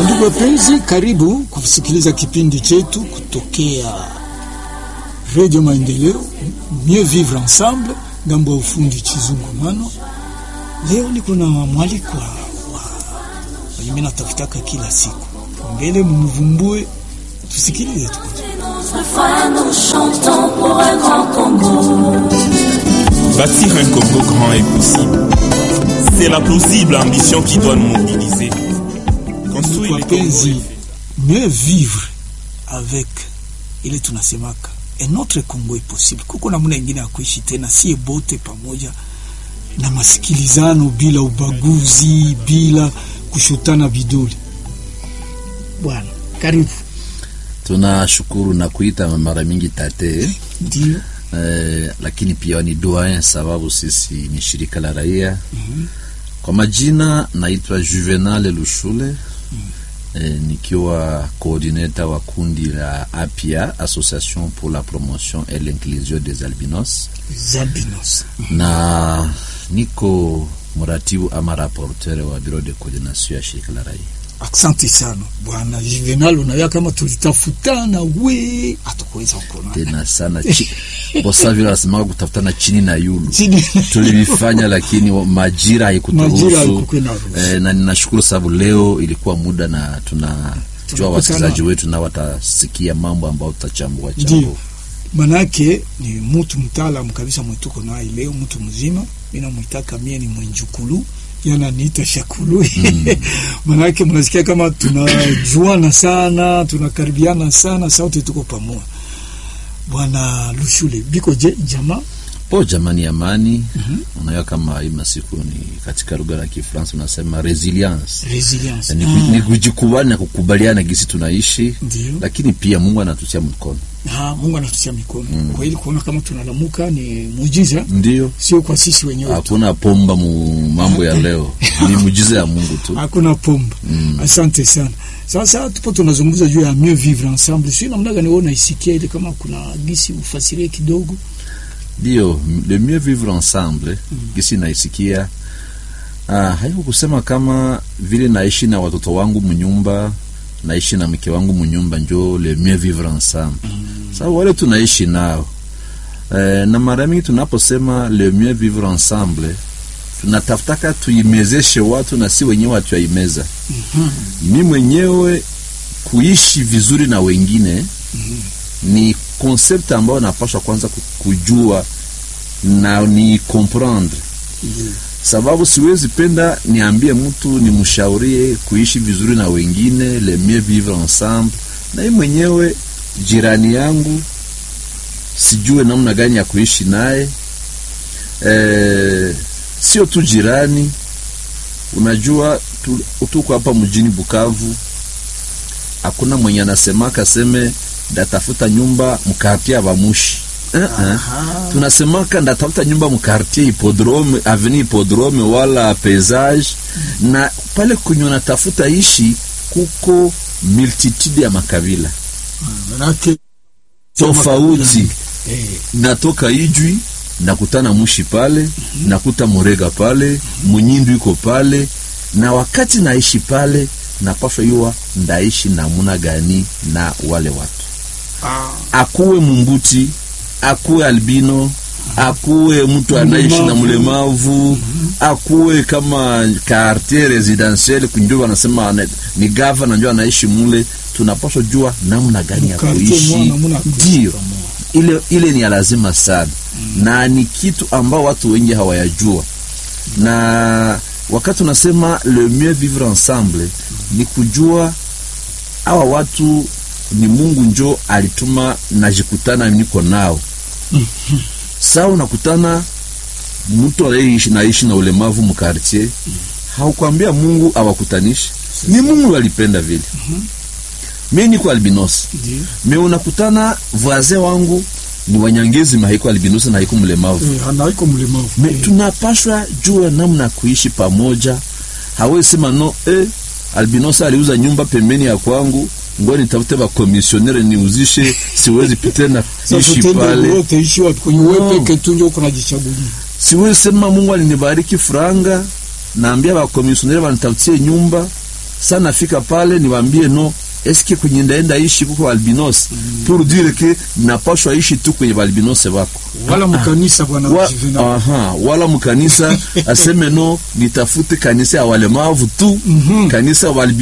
Ndugu wapenzi, karibu kusikiliza kipindi chetu kutokea Radio Maendeleo, Mieux Vivre Ensemble, ngambo ya ufundi Chizungumano. Leo niko na mwalikwa wa wenye mimi natafutaka kila siku, mbele mumvumbue, tusikilize tu. Bâtir un Congo grand est possible. C'est la plausible ambition qui doit nous mobiliser. Construire le Congo Wapenzi, mieux vivre avec ile tunasemaka un autre Congo est possible. Kuko namna ingine ya kuishi tena, sie bote pamoja na masikilizano, bila ubaguzi, bila kushutana vidole. Bwana, karibu. Tunashukuru na kuita mara mingi tate Ndio eh, lakini pia ni doyen sababu sisi ni shirika la raia. Kwa majina naitwa Juvenal Lushule eh, nikiwa coordinator wa kundi la APIA, Association pour la promotion et l'inclusion des albinos, Zabinos. na niko mratibu ama rapporteur wa bureau de coordination ya shirika la raia. Asante sana bwana Juvenal, unawea kama tulitafutana we hatukuweza kuona tena sana chi bosa vile wanasemaga kutafutana chini na yulu chini tulivifanya lakini wa- majira Majira haikuturuhusu haikukwenda ruhusu. eh, na ninashukuru sababu leo ilikuwa muda na tunajua Tunakutana. wasikilizaji wetu nao watasikia mambo ambayo tutachambua Ndio. chambua manake ni mtu mtaalamu kabisa mwetuko naye leo, mtu mzima. Mimi namwitaka mie ni mwenjukulu, yana niita shakulu manake mnasikia kama tunajuana sana, tunakaribiana sana, sauti tuko pamoja. Bwana Lushule biko je jamaa po jamani amani unajua kama hii masiku ni katika lugha la Kifaransa unasema resilience resilience ni, Ah, ku- ni kujikubali na kukubaliana gisi tunaishi ndio lakini pia Mungu anatutia mkono Ah, Mungu anatutia mikono kwa ili kuona kama tunalamuka ni muujiza, ndio sio kwa sisi wenyewe tu. hakuna pomba mu mambo ya leo ni mujiza ya Mungu tu hakuna pomba. Asante sana. Sasa tupo tunazungumza juu ya mieux vivre ensemble, sio namna gani wewe unaisikia ile, kama kuna gisi ufasirie kidogo. ndio le mieux vivre ensemble gisi naisikia ah, haiko kusema kama vile naishi na watoto wangu mnyumba naishi na mke wangu mnyumba njo le mieux vivre ensemble sababu wale tunaishi nao eh, na mara mingi tunaposema le mieux vivre ensemble tunatafutaka tuimezeshe watu na si wenyewe hatuyaimeza mi mwenyewe kuishi vizuri na wengine ni concept ambayo napaswa kwanza ku- kujua na ni comprendre sababu siwezi penda niambie mtu nimshaurie kuishi vizuri na wengine le mieux vivre ensemble na yeye mwenyewe jirani yangu sijue namna gani ya kuishi naye e, sio tu jirani unajua tu- tuko hapa mjini Bukavu hakuna mwenye anasemaka seme ndatafuta nyumba mkartie avamushi uh -uh. tunasemaka ndatafuta nyumba mkartie hipodrome aveni hipodrome wala paysage na pale kwenye unatafuta ishi kuko multitude ya makabila Manake tofauti eh, natoka ijwi nakutana mushi pale nakuta murega pale munyindu iko pale na wakati naishi pale napaswa yuwa ndaishi namuna gani na wale watu ah, akuwe mumbuti akuwe albino akuwe mtu anaishi na mlemavu akuwe kama quartier residentiel kunjo wanasema ana- ni gavana njo anaishi mule tunapaswa jua namna gani ya Quartier kuishi mwana, muna kuishi ndio pamoja. ile ile ni ya lazima sana na ni kitu ambao watu wengi hawayajua na wakati unasema le mieux vivre ensemble ni kujua hawa watu ni Mungu njo alituma najikutana niko nao saa unakutana mtu anaishi naishi na ulemavu mkartier haukwambia Mungu awakutanishe ni Mungu alipenda vile mi niko albinos ndio me unakutana voisin wangu ni wanyangezi na haiko albinosi na haiko mlemavu eh, anaiko mlemavu me eh, tunapashwa jua namna ya kuishi pamoja hawezi sema no eh, albinosi aliuza nyumba pembeni ya kwangu ngo nitafute bakomisionere niuzishe siwezi tena sasa ishi tende pale wote ishi wapi kwenye No. wewe peke tu ndio uko unajichagulia. siwezi sema mungu alinibariki franga naambia bakomisionere banitafutie nyumba sa nafika pale niwaambie no eske kwenye ndaenda ishi kuko albinos pour dire que napashwa ishi tu kwenye balbinose bako wala mkanisa bwana wa, Juvenal. aha, wala mkanisa aseme no nitafute kanisa ya walemavu tu kanisa ya walbi